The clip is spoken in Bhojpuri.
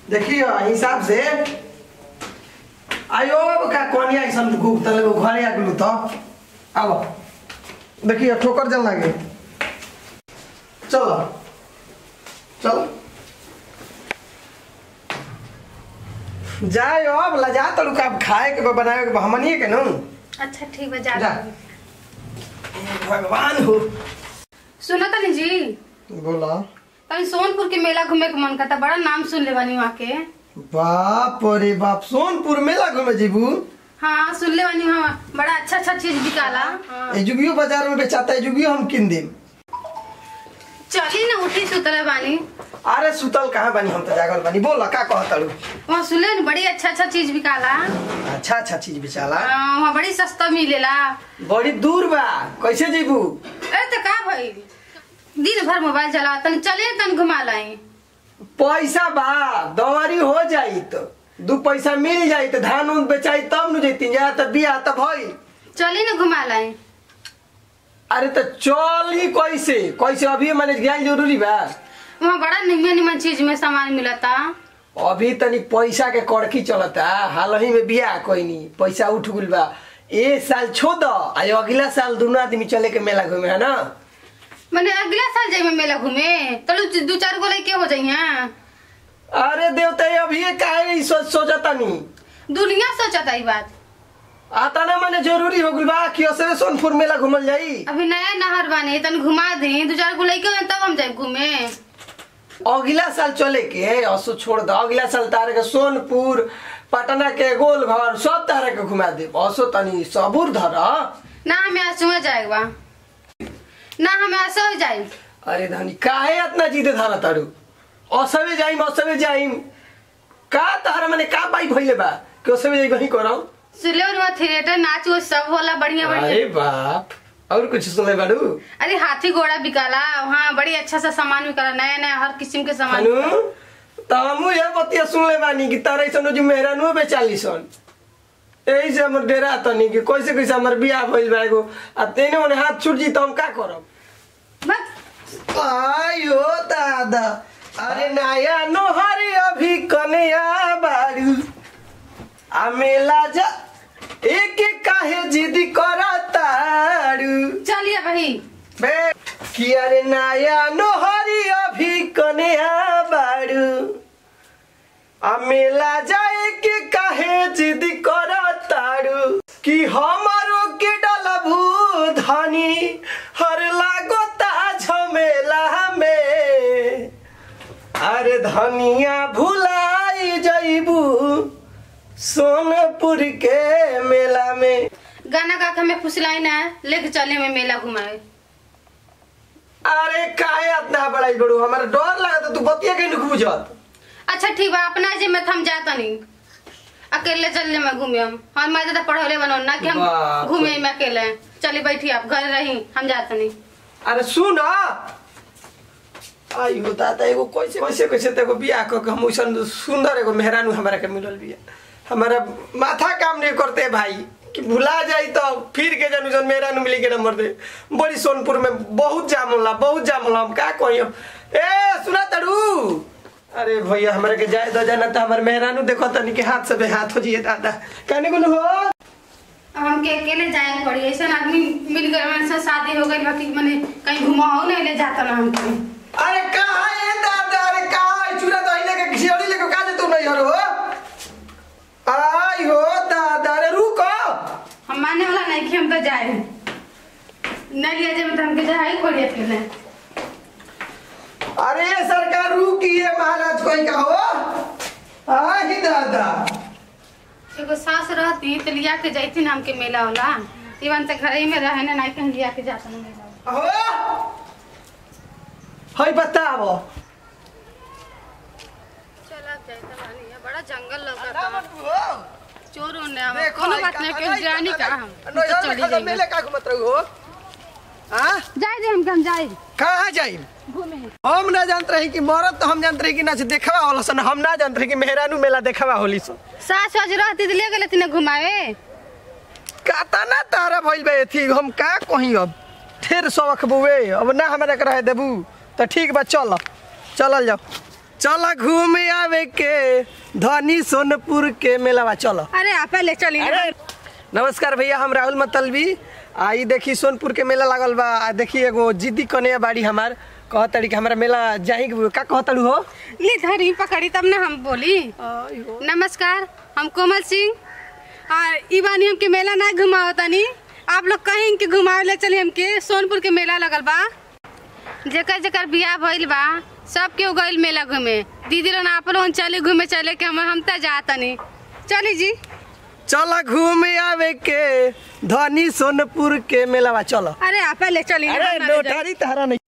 देखियो हिसाब से आयो का कोनिया ऐसन गुप तले वो घरे आ गेलू तो आबो देखियो ठोकर जल लागे चलो चल जाए अब ला जा तड़ू का खाए के बा, बनावे के बा, हमनिए के नु अच्छा ठीक बा जा जा भगवान हो सुनो तनी जी बोला तनी सोनपुर के मेला घूमे के मन करता बड़ा नाम सुन ले बानी वहाँ के बाप रे बाप सोनपुर मेला घूमे जीबू हाँ सुन ले बानी वहाँ बड़ा अच्छा अच्छा चीज बिकाला ए जुगियो बाजार में बेचाता है जुगियो हम किन देम चली ना उठी सुतले बानी अरे सुतल कहाँ बानी हम तो जागल बानी बोल का कह तड़ू वहाँ सुन ले न, बड़ी अच्छा अच्छा चीज बिकाला अच्छा अच्छा चीज बेचाला हाँ, वहाँ बड़ी सस्ता मिलेला बड़ी दूर बा कैसे जीबू अरे तो का भाई दिन भर मोबाइल चला तनी चले तनी घुमा लाई पैसा बा दवारी हो जाई तो दू पैसा मिल जाई तो धान उन बेचाई तब न जैती जा तो बिया तब भई चली ना घुमा लाई अरे तो चल ही कैसे कैसे अभी मैंने ज्ञान जरूरी बा वहाँ बड़ा निमन निमन चीज में सामान मिलता अभी तनी पैसा के कड़की चलता हाल ही में बिया कोई नहीं पैसा उठ गुल बा ए साल छोड़ दो आय अगला साल दोनों आदमी चले के मेला घूमे है ना मैंने अगला साल जाए मेला घूमे तलू दो चार गो लड़के हो जाइए अरे देवता अभी ये काहे ई सोच सोचता नहीं दुनिया सोचता ई बात आता ना मैंने जरूरी हो गुल बा कि असरे सोनपुर मेला घूमल जाई अभी नया नहर बाने तन घुमा दे दो चार गो लड़के हो तब हम जाए घूमे अगला साल चले के असो छोड़ दो अगला साल तारे के सोनपुर पटना के गोलघर सब तारे के घुमा दे असो तनी सबूर धर ना हमें आंसू जाएगा ना हमें आंसू जाए अरे धनी काहे इतना जीते धर तारू असबे जाइम असबे जाइम का तारा मने का पाई भइले बा कि असबे जाई वही करौ सुले और थिएटर नाच वो सब होला बढ़िया बढ़िया अरे बाप और कुछ सुने बाड़ू अरे हाथी घोड़ा बिकाला वहाँ बड़ी अच्छा सा सामान बिकाला नया नया हर किस्म के सामान हनु तमु ये बतिया सुन ले बानी कि तारे सन जो मेहरानु बेचाली सन एही से हमर डेरा तनी कि कैसे कैसे हमर बियाह भइल बा एगो आ तेने ओने हाथ छूट जी त हम का करब बस आयो दादा अरे नया नोहरी अभी कन्या बारू आ मेला जा एक काहे जिद करतारू चलिए भाई बे कि अरे नया नोहरी अभी कन्या बारू आ मेला जाए के काहे जिद करतारू कि हमारो के डलबू धनी हर लागोता झमेला में अरे धनिया भुलाई जइबू सोनपुर के मेला में गाना गा के हमें फुसलाई ना लेके चले में मेला घुमाए अरे काहे इतना बड़ाई बड़ू हमारा डर लगा तू बतिया के नहीं बुझत अच्छा ठीक बा अपना जे में हम जाता नहीं अकेले चलने में घूमे हम हम मैं ज्यादा पढ़ौले बनो ना कि बाप हम घूमे में अकेले चली बैठी आप घर रही हम जाते नहीं अरे सुन आई हो दादा एगो कैसे कैसे कैसे तेको बियाह क के हम ओइसन सुंदर एगो मेहरानू हमारा के मिलल बिया हमारा माथा काम नहीं करते भाई कि भुला जाई तो फिर के जन जन मेहरानू मिली के नंबर दे बड़ी सोनपुर में बहुत जाम होला बहुत जाम होला हम का कहियो ए सुना तड़ू अरे भैया हमारे के जाए दो जाना तो हमारे मेहरानू देखो तनी के हाथ से बे हाथ हो जिए दादा कहने को हो अब हमके अकेले जाए पड़ी ऐसा आदमी मिल गए हमारे साथ शादी हो गई बाकी मैंने कहीं घुमाओ नहीं ले जाता ना हमको अरे कहाँ है दादा अरे कहाँ है चूड़ा दही लेके खिचड़ी लेके का तू नहीं हरो आई हो दादा अरे रुको हम मानने वाला नहीं कि हम तो जाए नहीं लिया जाए तो हमके जाए खोड़ी अकेले अरे सरकार रुकिए महाराज कोई का हो आई दादा एगो सास रहती तो लिया के जाती ना हमके मेला वाला इवन से घर ही में रहे ना नहीं कहीं लिया के जाता ना मेला वाला। हो हई बताओ चल अब जाए तो बानी है, बड़ा जंगल लगा चोर होने आवा कोनो बात नहीं कहीं जानी का हम हम तो चली जाएंगे मेले का घूमत रहो हाँ जाए दे हमके हम जाए कहाँ जाई घूमे हम ना जानते रही कि मरद तो हम जानते रही कि ना से देखवा होला सन हम ना जानते रही कि मेहरानू मेला देखवा होली सन सास सास रहती तो ले गए थे घुमावे काता ना तारा भइल बे थी हम का कहीं अब फिर सबक बुए अब ना हमरा के रहे देबू तो ठीक बा चल चलल जाओ चल घूम आवे के धनी सोनपुर के मेलावा चलो अरे आप पहले चली अरे नमस्कार भैया हम राहुल मतलबी आ ई देखी सोनपुर के मेला लागल बा आ देखी एगो जिद्दी कन्या बाड़ी हमार कह तड़ी कि हमारा मेला जाही के- का कह तड़ू हो ली धरी पकड़ी तब ना हम बोली नमस्कार हम कोमल सिंह और ई बानी हमके मेला ना घुमाओ तनी आप लोग कहीं के घुमावे ले चली हमके सोनपुर के मेला लगल बा जेकर जेकर बियाह भइल बा सब के गइल मेला घूमे दीदी लोग आप लोग चले घूमे चले के हम हम त जा तनी चली जी चल घूम आवे के धनी सोनपुर के मेलावा चलो अरे आप पहले चली अरे लोटारी तहरा नहीं